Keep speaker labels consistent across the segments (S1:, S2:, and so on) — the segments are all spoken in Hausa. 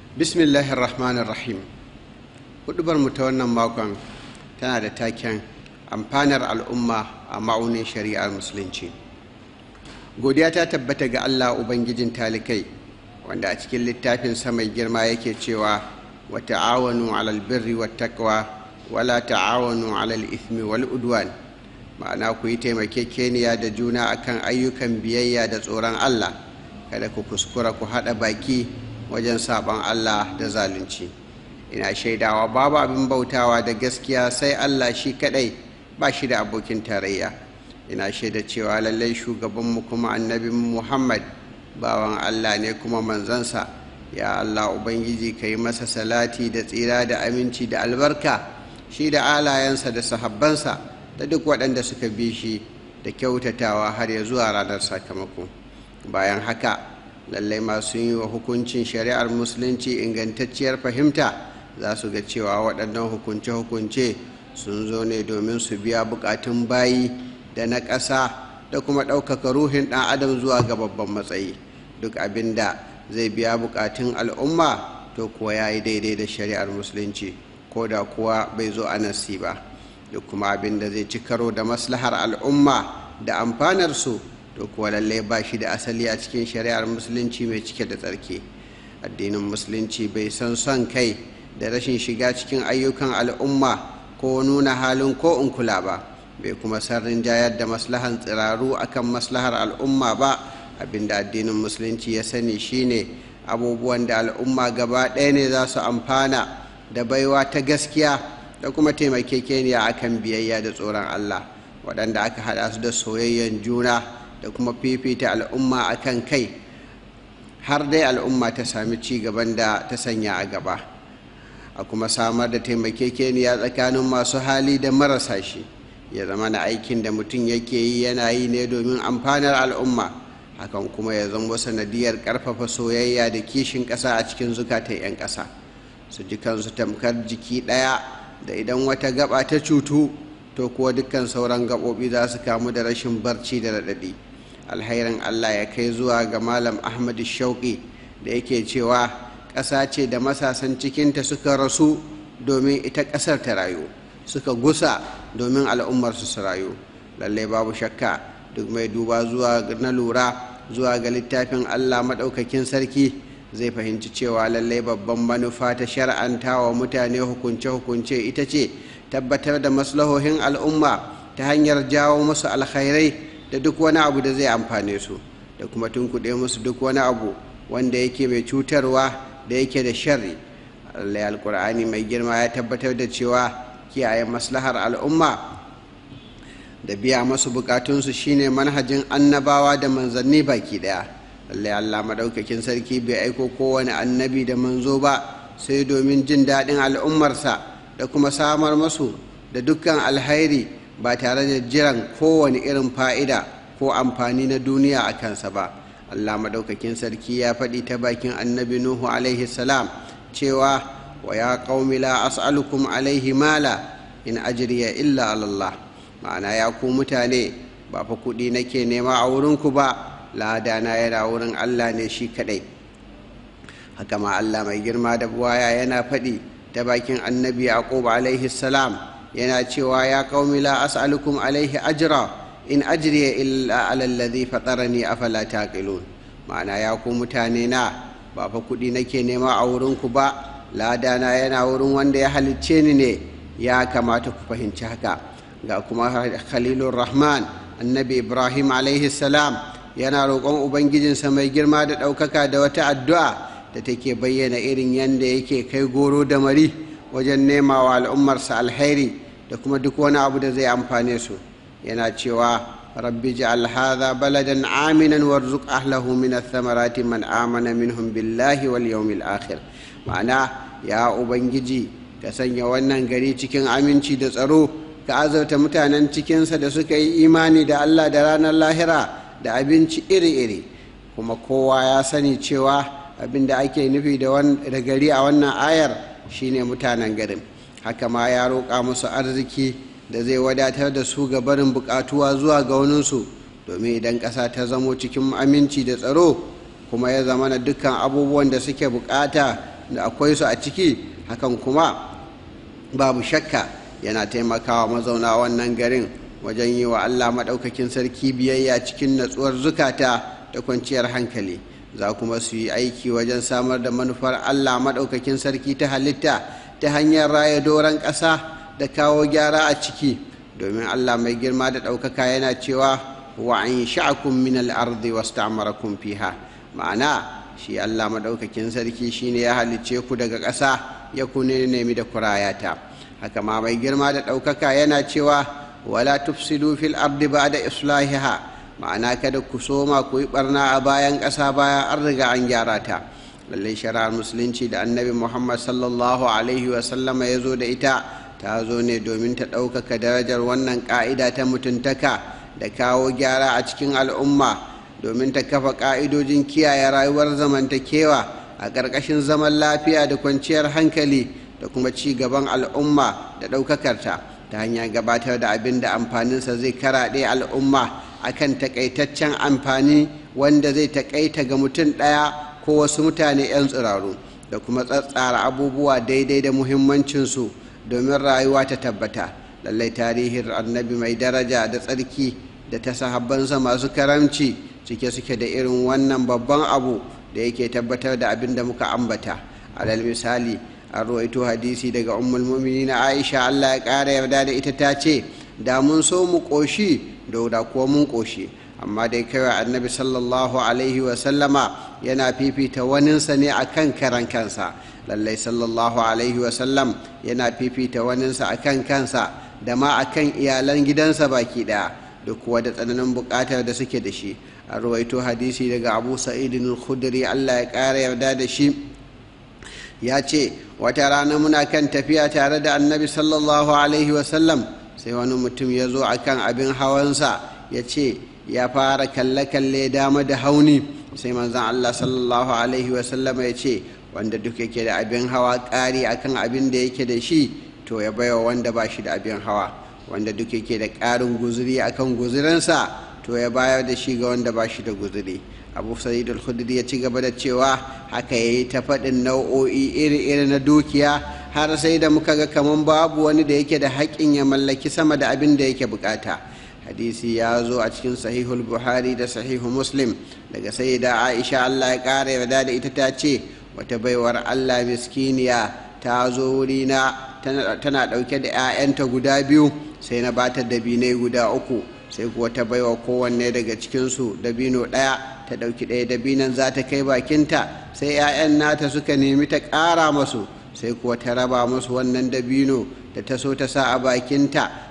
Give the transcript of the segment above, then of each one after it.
S1: bismillahir rahmanir rahim hudubar mu ta wannan makon tana da taken amfanar al'umma a ma'aunin shari'ar musulunci godiya ta tabbata ga allah ubangijin talikai wanda a cikin littafin mai girma yake cewa wa ta'awanu alal birri wa taqwa wala ta'awanu alal ithmi wal udwan ma'ana ku yi taimakekeniya da juna akan ayyukan biyayya da tsoron allah kada ku kuskura ku haɗa baki wajen saɓon allah da zalunci ina shaidawa babu abin bautawa da gaskiya sai allah shi kaɗai ba shi da abokin tarayya ina shaida cewa lallai shugabanmu kuma annabin muhammad bawan allah ne kuma manzansa ya allah ubangiji ka yi masa salati da tsira da aminci da albarka shi da alayensa da sahabbansa da duk waɗanda suka bi shi da kyautatawa har ya zuwa ranar sakamako bayan haka lallai masu yi wa hukuncin shari'ar musulunci ingantacciyar fahimta za su ga cewa waɗannan hukunce-hukunce sun zo ne domin su biya buƙatun bayi da na ƙasa da kuma ɗaukaka ruhin ɗan adam zuwa ga babban matsayi duk abin da zai biya buƙatun al'umma to kuwa ya yi daidai da shari'ar musulunci ko da kuwa bai zo a nasi ba duk kuma abin da zai ci karo da maslahar al'umma da amfanarsu to kuwa lallai ba shi da asali a cikin shari'ar musulunci mai cike da tsarki addinin musulunci bai san son kai da rashin shiga cikin ayyukan al'umma ko nuna halin ko in kula ba bai kuma sarrin jayar da maslahan tsiraru akan maslahar al'umma ba abinda addinin musulunci ya sani shine abubuwan da al'umma gaba ɗaya ne za su amfana da baiwa ta gaskiya da kuma taimakekeniya akan biyayya da tsoron allah waɗanda aka haɗa su da soyayyen juna da kuma fifita al'umma akan kai har dai al'umma ta sami ci gaban da ta sanya a gaba a kuma samar da taimakekeniya tsakanin masu hali da marasa shi ya zama na aikin da mutum yake yi yana yi ne domin amfanar al'umma hakan kuma ya zama sanadiyar ƙarfafa soyayya da kishin ƙasa a cikin zukatan 'yan ƙasa su ji kansu tamkar jiki ɗaya da idan wata gaba ta cutu to kuwa dukkan sauran gaɓoɓi za su kamu da rashin barci da raɗaɗi alhairin allah ya kai zuwa ga malam ahmadu shauƙi da yake cewa ƙasa ce da masasan cikinta suka rasu domin ita ƙasar ta rayu suka gusa domin al'ummarsu su rayu lallai babu shakka duk mai duba zuwa na lura zuwa ga littafin allah maɗaukakin sarki zai fahimci cewa lallai babban manufa ta shar'anta wa mutane hukunce-hukunce ita ce tabbatar da maslahohin al'umma ta hanyar jawo musu alkhairai da duk wani abu da zai amfane su da kuma tunkuɗe musu duk wani abu wanda yake mai cutarwa da yake da sharri Allah alkur'ani mai girma ya tabbatar da cewa kiyaye maslahar al'umma da biya masu bukatunsu shine manhajin annabawa da manzanni baki daya lallai Allah madaukakin sarki bai aiko kowane annabi da manzo ba sai domin jin daɗin al'ummarsa da kuma samar masu da dukkan alhairi ba tare da jiran kowane irin fa'ida ko amfani na duniya a kansa ba Allah madaukakin sarki ya faɗi ta bakin annabi Nuhu alaihi salam cewa wa ya qaumi la as'alukum alaihi mala in ajriya illa Allah ma'ana ya ku mutane ba fa kuɗi nake nema a wurinku ba ladana yana wurin Allah ne shi kaɗai haka ma Allah mai girma da buwaya yana faɗi ta bakin annabi yaqub alaihi salam yana cewa ya qaumi la as'alukum alaihi ajra in ajriya illa ala alladhi fatarani afala taqilun ma'ana ya ku mutane na ba fa kuɗi nake nema a wurinku ba ladana yana wurin wanda ya halicce ni ne ya kamata ku fahimci haka ga kuma khalilur rahman annabi ibrahim alaihi salam yana roƙon ubangijinsa mai girma da ɗaukaka da wata addu'a da take bayyana irin yadda yake kai goro da mari wajen nema wa al'ummarsa alhairi da kuma duk wani abu da zai amfane su yana cewa rabbi ja'al hadha baladan aminan warzuq ahlahu min ath-thamarati man amana minhum billahi wal yawmil akhir ma'ana ya ubangiji ka sanya wannan gari cikin aminci da tsaro ka azauta mutanen cikinsa da suka yi imani da Allah da ranar lahira da abinci iri-iri kuma kowa ya sani cewa abin da ake nufi da gari a wannan ayar shine mutanen garin haka ma ya roƙa musu arziki da zai wadatar da su ga barin buƙatuwa zuwa ga waninsu domin idan ƙasa ta zamo cikin aminci da tsaro kuma ya zama na dukkan abubuwan da suke buƙata da akwai su a ciki hakan kuma babu shakka yana taimakawa mazauna wannan garin wajen yi wa allah maɗaukakin sarki biyayya cikin natsuwar zukata da kwanciyar hankali za kuma su yi aiki wajen samar da manufar allah maɗaukakin sarki ta halitta ta hanyar raya doron ƙasa da kawo gyara a ciki domin allah mai girma da ɗaukaka yana cewa wa an sha'akum min al-ardi wasta'marakum fiha ma'ana shi allah maɗaukakin sarki shine ya halicce ku daga ƙasa ya kune nemi da kurayata haka ma mai girma da ɗaukaka yana cewa wala tufsidu fil ardi ba'da islahiha ma'ana kada ku soma ku yi barna a bayan ƙasa bayan an riga an gyara ta lallai shari'ar musulunci da annabi muhammad sallallahu alaihi wasallama ya zo da ita ta zo ne domin ta ɗaukaka darajar wannan ƙa'ida ta mutuntaka da kawo gyara a cikin al'umma domin ta kafa ƙa'idojin kiyaye rayuwar zamantakewa a ƙarƙashin zaman lafiya da kwanciyar hankali da kuma ci gaban al'umma da ɗaukakarta ta hanyar gabatar da abin da amfaninsa zai karaɗe al'umma akan takaitaccen amfani wanda zai takaita ga mutum ɗaya ko wasu mutane 'yan tsiraru da kuma tsatsara abubuwa daidai da muhimmancinsu domin rayuwa ta tabbata lallai tarihin annabi mai daraja da tsarki da ta sahabbansa masu karamci cike suke da irin wannan babban abu da yake tabbatar da abin da muka ambata alal misali an ruwaito hadisi daga ummul na aisha allah ya ƙara yarda da ita ta ce da mun so mu ƙoshi da kuwa mun ƙoshi amma dai kawai annabi sallallahu alaihi wasallama yana fifita waninsa ne a kan karan kansa lallai sallallahu alaihi wasallam yana fifita waninsa a kan kansa da ma a kan iyalan gidansa baki ɗaya da kuwa da tsananin buƙatar da suke da shi a ruwaito hadisi daga abu sa'idin khudri allah ya ƙara yarda da shi ya ce wata rana muna kan tafiya tare da annabi sallallahu alaihi wasallam sai wani mutum ya zo akan abin hawansa ya ce ya fara kalle-kalle dama da hauni sai manzan Allah sallallahu alaihi wasallama ya ce wanda duk yake da abin hawa ƙari akan abin da yake da shi to ya baiwa wanda ba shi da abin hawa wanda duk yake da ƙarin guzuri akan guzurinsa to ya bayar da shi ga wanda ba shi da guzuri abu sa'id al-khudri ya ci gaba da cewa haka yayi ta faɗin nau'o'i iri-iri na dukiya har sai da muka ga kaman babu wani da yake da haƙƙin ya mallaki sama da abin da yake bukata hadisi ya zo a cikin sahihul buhari da sahihu muslim daga sayyida aisha allah ya ƙara yarda da ita ta ce wata baiwar allah miskiniya ta zo wurina tana ɗauke da 'ya'yanta guda biyu sai na bata dabinai guda uku sai kuwa ta baiwa kowanne daga cikinsu dabino ɗaya ta ɗauki ɗaya dabinan za ta kai bakinta sai 'ya'yan nata suka nemi ta ƙara masu sai kuwa ta raba masu wannan dabino da ta so ta sa a bakinta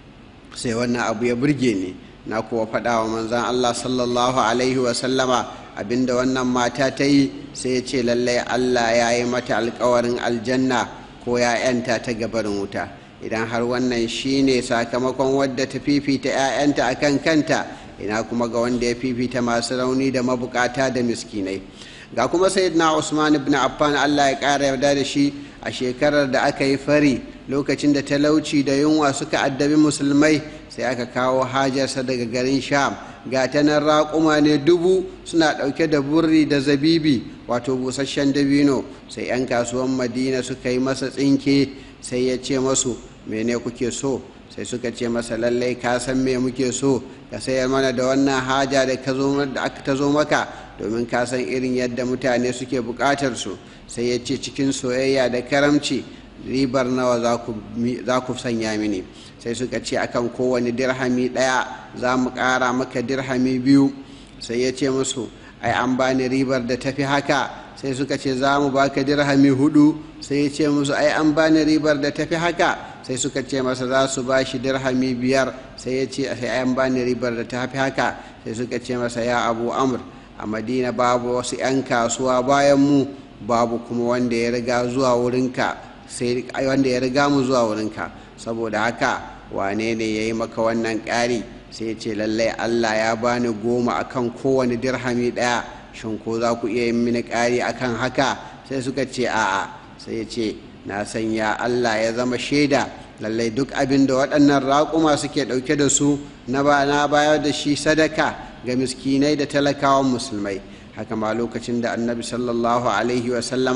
S1: sai wannan abu ya burge ni na kuwa faɗa wa manzan Allah sallallahu alaihi wasallama abinda wannan mata ta yi sai ya ce lallai Allah ya yi mata alkawarin aljanna ko ya yanta ta gabarin wuta idan har wannan shine sakamakon wadda ta fifita 'ya'yanta a kan kanta ina kuma ga wanda ya fifita masu rauni da mabukata da miskinai ga kuma sayyidina usman ibn affan Allah ya ƙara yarda da shi a shekarar da aka yi fari lokacin da talauci da yunwa suka addabi musulmai sai aka kawo hajarsa daga garin sham ga ta nan raƙuma ne dubu suna ɗauke da burri da zabibi wato busasshen dabino sai 'yan kasuwan madina suka yi masa tsinke sai ya ce masu mene kuke so sai suka ce masa lallai ka san me muke so ka sayar mana da wannan haja da aka ta zo maka domin ka san irin yadda mutane suke buƙatar su sai ya ce cikin soyayya da karamci ribar nawa za ku sanya mini sai suka ce akan kowane dirhami ɗaya za mu ƙara maka dirhami biyu sai ya ce musu ai an bani ribar da tafi haka sai suka ce za mu baka dirhami hudu sai ya ce musu ai an bani ribar da tafi haka sai suka ce masa za su ba shi dirhami biyar sai ya ce sai an bani ribar da tafi haka sai suka ce masa ya abu amur a madina babu wasu 'yan kasuwa bayan mu babu kuma wanda ya riga zuwa wurinka sai wanda ya riga mu zuwa wurinka saboda haka wane ne ya yi maka wannan ƙari sai ya ce lallai allah ya bani goma akan kowane dirhami ɗaya shin ko za ku iya yin mini ƙari akan haka sai suka ce a'a sai ya ce na sanya allah ya zama shaida lallai duk abin da waɗannan raƙuma suke ɗauke da su na bayar da shi sadaka ga miskinai da talakawan musulmai haka ma lokacin da annabi sallallahu alaihi wasallama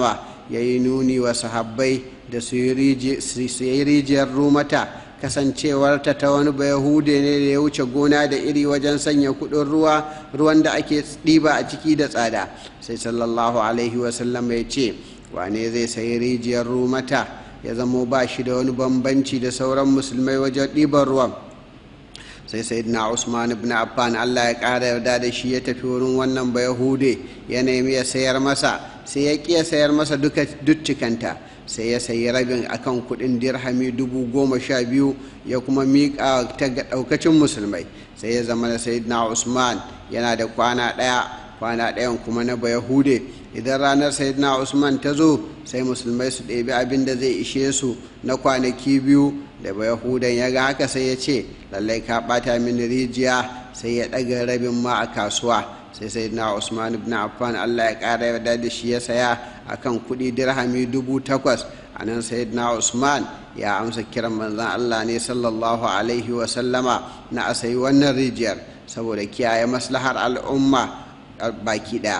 S1: ya yi nuni wa sahabbai da su yi rijiyar rumata kasancewarta ta wani bayahude ne da ya wuce gona da iri wajen sanya kudin ruwa ruwan da ake ɗiba a ciki da tsada sai sallallahu alaihi wasallam ya ce wane zai sayi rijiyar rumata ya zamo ba shi da wani bambanci da sauran musulmai wajen ɗiban ruwan sai sayyidina usman ibn affan allah ya ƙara yarda da shi ya tafi wurin wannan bayahude ya nemi ya sayar masa sai ya ƙi ya sayar masa duk cikanta sai ya sayi rabin akan kudin dirhami dubu goma sha biyu ya kuma miƙa ta ga ɗaukacin musulmai sai ya zama da sayyidina usman yana da kwana ɗaya kwana ɗayan kuma na bayahude idan ranar sayyidina usman ta zo sai musulmai su ɗebi abin da zai ishe su na kwanaki biyu da bayahudan ya ga haka sai ya ce lallai ka ɓata mini rijiya sai ya ɗaga rabin ma a kasuwa sai sayyidina usman ibn affan allah ya ƙara yarda da shi ya saya akan kuɗi dirhami dubu takwas a nan sayyidina usman ya amsa kiran manzan allah ne sallallahu alaihi wasallama na a sayi wannan rijiyar saboda kiyaye maslahar al'umma baki ɗaya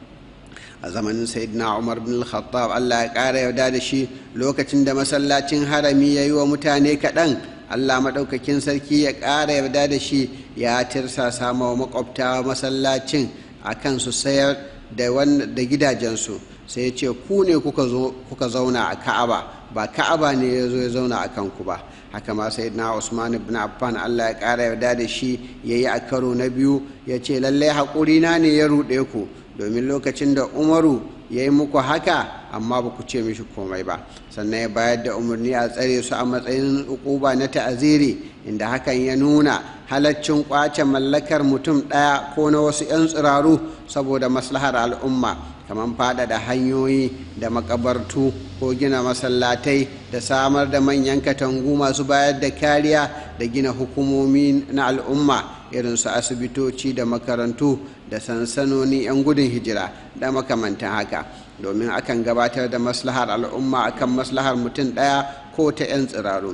S1: a zamanin sayyidina umar bin al-khattab allah ya ƙara yarda da shi lokacin da masallacin harami ya yi wa mutane kaɗan allah maɗaukakin sarki ya ƙara yarda da shi ya tirsa sama wa makwabta masallacin a kan su sayar da gidajensu sai ya ce ku ne kuka zauna a ka'aba ba ka'aba ne ya zo ya zauna a kanku ba haka ma sai na usman ibn affan allah ya ƙara yarda da shi ya yi a karo na biyu ya ce lallai haƙuri na ne ya ruɗe ku domin lokacin da umaru ya yi muku haka amma ba ku ce mishi komai ba sannan ya bayar da umarni a tsare su a matsayin ukuba na ta'aziri inda hakan ya nuna halaccin kwace mallakar mutum ɗaya ko na wasu 'yan tsiraru saboda maslahar al'umma kamar faɗaɗa hanyoyi da makabartu ko gina masallatai da samar da manyan katangu masu bayar da kariya da gina hukumomi na al'umma irin su asibitoci da makarantu da sansanoni 'yan gudun hijira da makamantan haka domin akan gabatar da maslahar al'umma akan maslahar mutum ɗaya ko ta 'yan tsiraru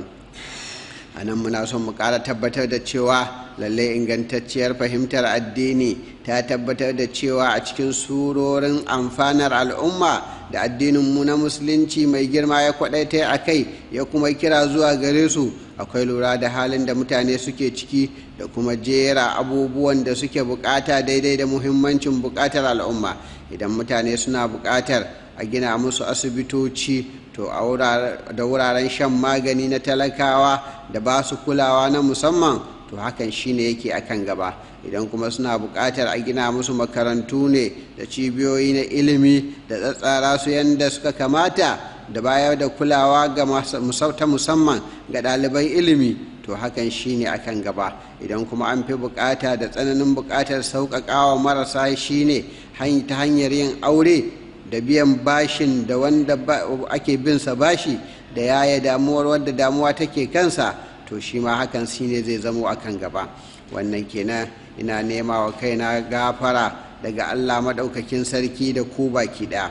S1: a nan muna son mu ƙara tabbatar da cewa lalle ingantacciyar fahimtar addini ta tabbatar da cewa a cikin surorin amfanar al'umma da addininmu na musulunci mai girma ya kwaɗaita a kai ya kuma kira zuwa gare su akwai lura da halin da mutane suke ciki da kuma jera abubuwan da suke bukata daidai da muhimmancin bukatar al'umma idan mutane suna bukatar a gina musu asibitoci to da wuraren shan magani na talakawa da ba su kulawa na musamman to hakan shine yake akan gaba idan kuma suna buƙatar a gina musu makarantu ne da cibiyoyi na ilimi da tsatsara su yadda suka kamata da bayar da kulawa ga ta musamman ga ɗaliban ilimi to hakan shine akan gaba idan kuma an fi buƙata da tsananin buƙatar sauƙaƙawa marasa shine ta hanyar yin aure da biyan bashin da wanda ake binsa bashi da yaya damuwar wadda damuwa take kansa to shi ma hakan shine zai zamo akan gaba wannan kenan ina nema wa kaina gafara daga allah maɗaukakin sarki da ku baki ɗaya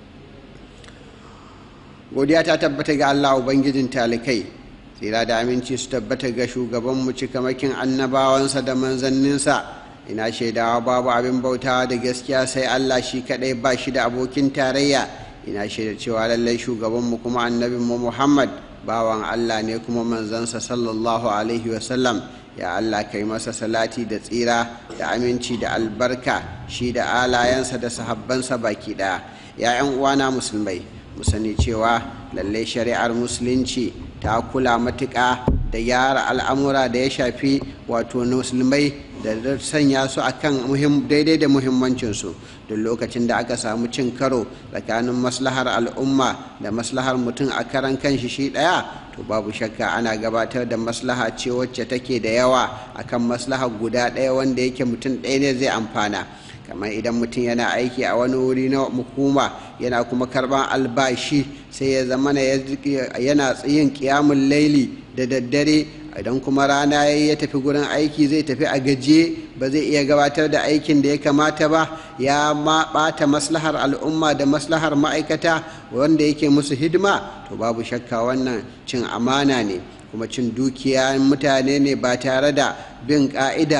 S1: godiya ta tabbata ga allah ubangijin talikai tsira da aminci su tabbata ga shugabanmu cikamakin annabawansa da manzanninsa ina shaidawa babu abin bautawa da gaskiya sai allah shi kaɗai ba shi da abokin tarayya ina shaida cewa lallai shugabanmu kuma annabinmu muhammad bawan Allah ne kuma manzansa sallallahu alaihi wasallam ya Allah kai masa salati da tsira da aminci da albarka shi da alayensa da sahabbansa baki ɗaya ya 'yan uwana musulmai mu sani cewa lallai shari'ar musulunci ta kula matuƙa da gyara al'amura da ya shafi wato musulmai da sanya su akan daidai da muhimmancinsu duk lokacin da aka samu cin karo tsakanin maslahar al'umma da maslahar mutum a karan kanshi shi ɗaya to babu shakka ana gabatar da maslaha ce wacce take da yawa akan maslahar guda ɗaya wanda yake mutum ɗaya ne zai amfana kamar idan mutum yana aiki a wani wuri na hukuma yana kuma karban albashi sai ya zama yana yin kiyamun laili da daddare idan kuma rana ya tafi gurin aiki zai tafi a gaje ba zai iya gabatar da aikin da ya kamata ba ya ma bata maslahar al'umma da maslahar ma'aikata wanda yake musu hidima to babu shakka wannan cin amana ne kuma cin dukiya mutane ne ba tare da bin ka'ida ba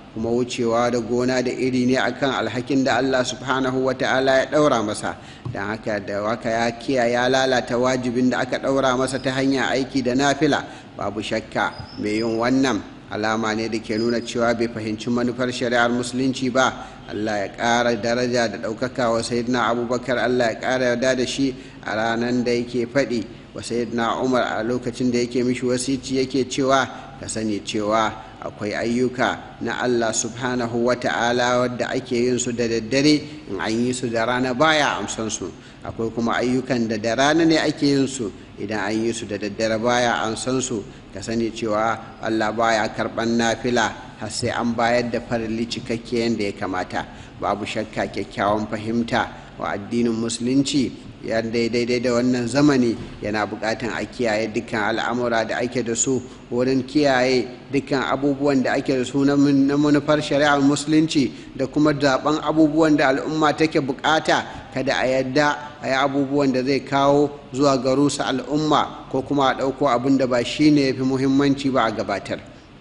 S1: kuma wucewa da gona da iri ne akan alhakin da Allah subhanahu wa ta'ala ya ɗaura masa don haka da waka ya kiya ya lalata wajibin da aka ɗaura masa ta hanyar aiki da nafila babu shakka mai yin wannan alama ne da ke nuna cewa bai fahimci manufar shari'ar musulunci ba allah ya ƙara daraja da ɗaukaka wa sayyidina abubakar allah ya ƙara yarda da shi a ranar da yake faɗi wa sayyidina umar a lokacin da yake mishi wasici yake cewa ka sani cewa akwai ayyuka na allah subhanahu wa ta'ala wadda ake yin su da daddare in an yi su da rana baya amsan su akwai kuma ayyukan da da rana ne ake yin su idan an yi su da daddare baya an san su ka sani cewa allah baya karban nafila har sai an bayar da farali cikakke yadda ya kamata babu shakka kyakkyawan fahimta wa addinin musulunci ya daidai da wannan zamani yana bukatan a kiyaye dukkan al'amura da ake da su wurin kiyaye dukkan abubuwan da ake da su na manufar shari'ar musulunci da kuma zaben abubuwan da al'umma take bukata kada a yadda a yi abubuwan da zai kawo zuwa ga rusa al'umma ko kuma a ɗauko abin da ba shi ne ya fi muhimmanci ba a gabatar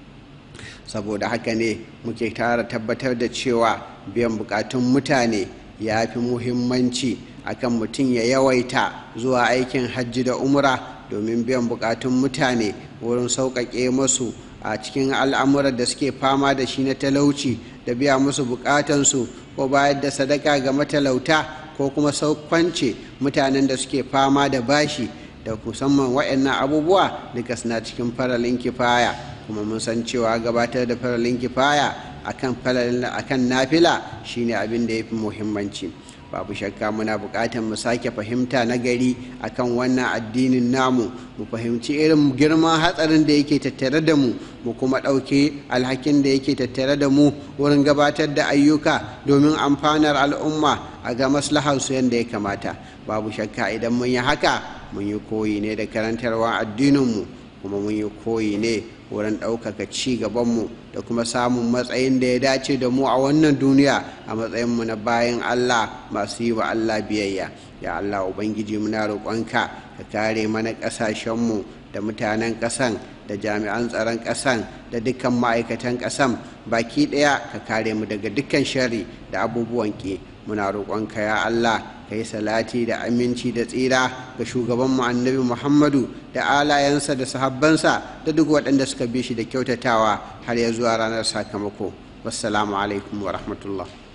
S1: saboda haka ne muke tara tabbatar da cewa biyan bukatun mutane ya fi muhimmanci akan mutum ya yawaita zuwa aikin hajji da umra domin biyan bukatun mutane wurin sauƙaƙe masu a cikin al'amuran da suke fama da shi na talauci da biya musu bukatansu ko bayar da sadaka ga matalauta ko kuma saukwance mutanen da suke fama da bashi da musamman waɗannan abubuwa duka suna cikin faralin kifaya kuma mun san cewa gabatar da faralin kifaya akan akan nafila shine abin da ya fi muhimmanci babu shakka muna buƙatar mu sake fahimta na gari akan wannan addinin namu mu fahimci irin girman hatsarin da yake tattare da mu mu kuma ɗauke alhakin da yake tattare da mu wurin gabatar da ayyuka domin amfanar al'umma a ga maslaharsu yadda ya kamata babu shakka idan mun yi haka mun yi koyi ne da karantarwa addininmu kuma mun yi koyi ne wurin ɗaukaka ci gabanmu da kuma samun matsayin da ya dace da mu a wannan duniya a matsayinmu na bayan Allah masu yi wa Allah biyayya ya Allah Ubangiji muna roƙonka ka kare mana ƙasashenmu da mutanen ƙasan da jami'an tsaron ƙasan da dukkan ma'aikatan ƙasan baki ɗaya ka kare mu daga dukkan shari da abubuwan ƙi muna roƙonka ya Allah ka yi salati da aminci da tsira ga shugabanmu annabi muhammadu da alayensa da sahabbansa da duk waɗanda suka bi shi da kyautatawa har ya zuwa ranar sakamako wassalamu alaikum wa rahmatullah